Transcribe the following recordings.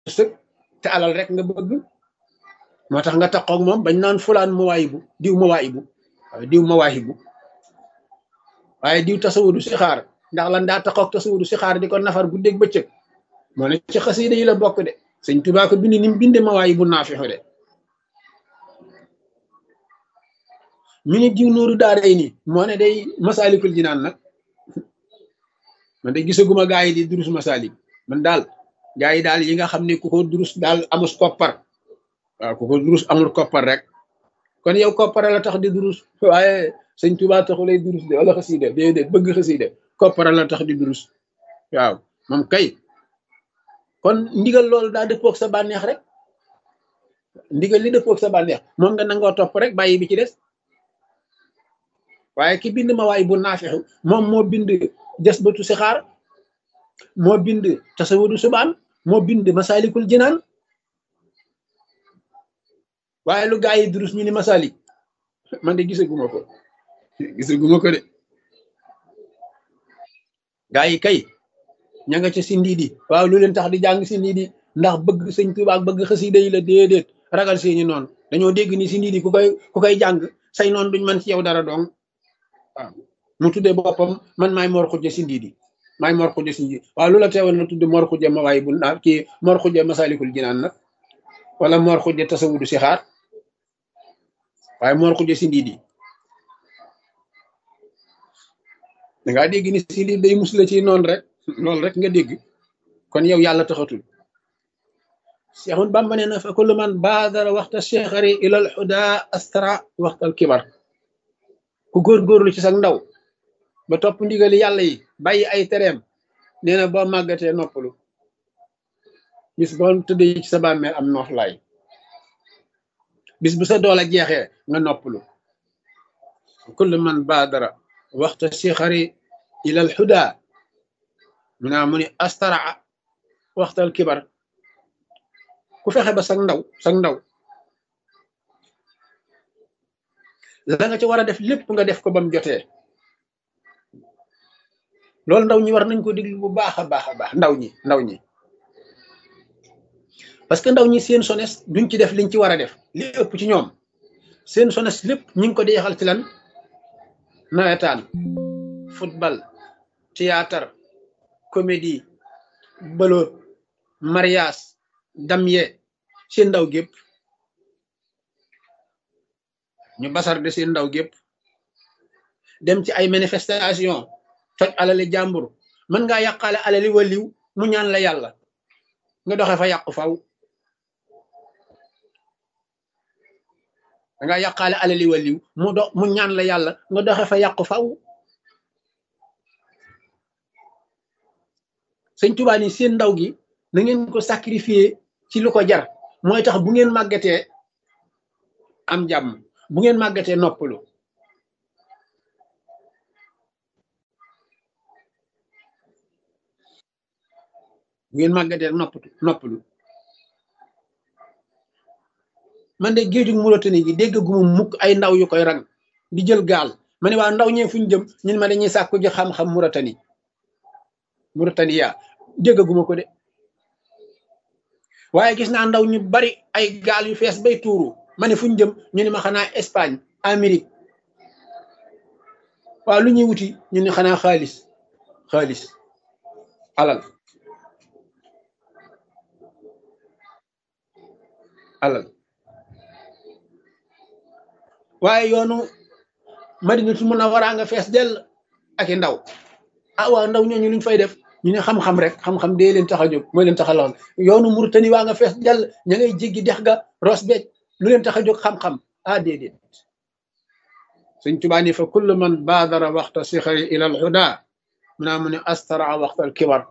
wërsëg te alal rek nga bëgg moo tax nga taxoog moom bañ naan fulaan mawaayibu diw mawaayibu waaye diw mawaayibu waaye diw tasawudu si xaar ndax lan daa taxoog tasawudu si xaar di ko nafar guddeeg bëccëg moo ne ci xasida yi la bokk de sëñ Tuubaa ko bind ni mu binde mawaayibu naafixu de mi ni diw nooru daaray nii moo ne day masaalikul jinaan nag man de gisaguma gaa yi di durus masaalik man daal gaa yi daal yi nga xam ne ku ko durus daal amus koppar waaw ku ko durus amul koppar rek kon yow koppar la tax di durus waaye sëñ Tuubaa taxu lay durus de wala xasida déedéet bëgg xasida koppar la tax di durus waaw moom kay kon ndigal loolu daa dëppoog sa bànneex rek ndigal li dëppoog sa bànneex moom nga nangoo topp rek bàyyi bi ci des waaye ki bind ma waay bu naafixu moom moo bind des batu si xaar moo bind tasawudu subaan moo bind masalikul jinaan waaye lu gaa yi durus ñu ni masalik man de gisaguma ko gisaguma ko de gaa yi kay ña nga ca si ndiidi waaw lu leen tax di jàng si ndiidi ndax bëgg sëñ Tuubaa ak bëgg xasida yi la déedéet ragal seeni noonu dañoo dégg ni si ndiidi ku koy ku koy jàng say noonu duñ man ci yow dara dong waaw mu tuddee boppam man maay mor xujja si ndiidi maay mor xujja si ndiidi waaw lu la teewal na tudde mor xujja ma waay bu naa kii mor xujja masalikul jinaan nag wala mor xujja tasawudu si xaar waaye mor xujja si ndiidi dangaa dégg ni si ndiidi day musla ci noonu rek loolu rek nga dégg kon yow yàlla taxatul Seexun Bàmba nee na fa kullu man baadara waxta cheikhari ilal xuda astara waxtal kibar ku góorgóorlu ci sa ndaw ba topp ndigali yàlla yi bàyyi ay tereem nee na boo màggatee noppalu bis boo tëddee ci sa bàmmeel am nooflaay bis bu sa doole jeexee nga noppalu kullu man baadara waxta cheikhari ilal xuda mu naa mu ni astaraa waxtal kibar ku fexe ba sag ndaw sag ndaw la nga ci war a def lépp nga def ko ba mu jotee loolu ndaw ñi war nañ ko déglu bu baax a baax a baax ndaw ñi ndaw ñi parce que ndaw ñi seen sones duñ ci def liñ ci war a def li ëpp ci ñoom seen sones lépp ñu ngi ko di yaxal ci lan nawetaan football théâtre comédie bëloot mariage damye seen ndaw gépp ñu basar de seen ndaw gépp dem ci ay manifestation toj alali jàmbur mën ngaa yàqaale alali waliw mu ñaan la yàlla nga doxe fa yàqu faw da nga yàqaale alali waliw mu do mu ñaan la yàlla nga doxe fa yàqu faw sëñ Tuubaa ni seen ndaw gi na ngeen ko sacrifier ci lu ko jar mooy tax bu ngeen màggatee am jàmm bu ngeen màggatee noppalu bu ngeen màggatee noppatu noppalu man de géejug Mauritanie gi dégg gu mu mukk ay ndaw yu koy rang di jël gaal ma ne waa ndaw ñee fuñ jëm ñun ma dañuy sàkku ji xam-xam Mauritanie Mauritanie yaa déggaguma ko de waaye gis naa ndaw ñu bari ay gaal yu fees bay tuuru ma ne fu ñu jëm ñu ne ma xanaa Espagne Amérique waaw lu ñuy wuti ñu ne xanaa xaalis xaalis alal alal waaye yoonu Madinatul Munawwara nga fees dell ak i ndaw ah waaw ndaw ñooñu luñ fay def ñu ne xam-xam rek xam-xam dee leen tax a jóg mooy leen tax a lool yoonu Murtani waa nga fees dell ña ngay jéggi dex ga ros beej lu leen tax a jóg xam-xam ah déedéet Sëñ Tuubaa ni fa kullu man baadara waxta sixari ila al huda mu naa mu ne astara waxta al kibar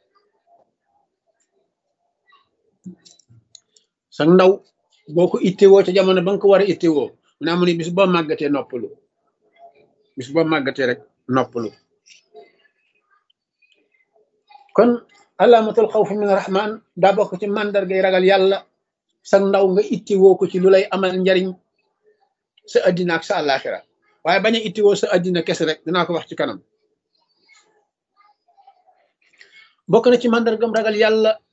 sa ndaw boo ko ittewoo ca jamono ba nga ko war a ittewoo mu naa mu ne bis boo màggatee noppalu bis boo màggatee rek noppalu kon alaamatul xawf min rahman daa bokk ci màndargay ragal yàlla sa ndaw nga ittewoo ko ci lu lay amal njariñ sa addina ak sa àllaaxira waaye bañ a ittewoo sa addina kese rek dinaa ko wax ci kanam bokk na ci màndargam ragal yàlla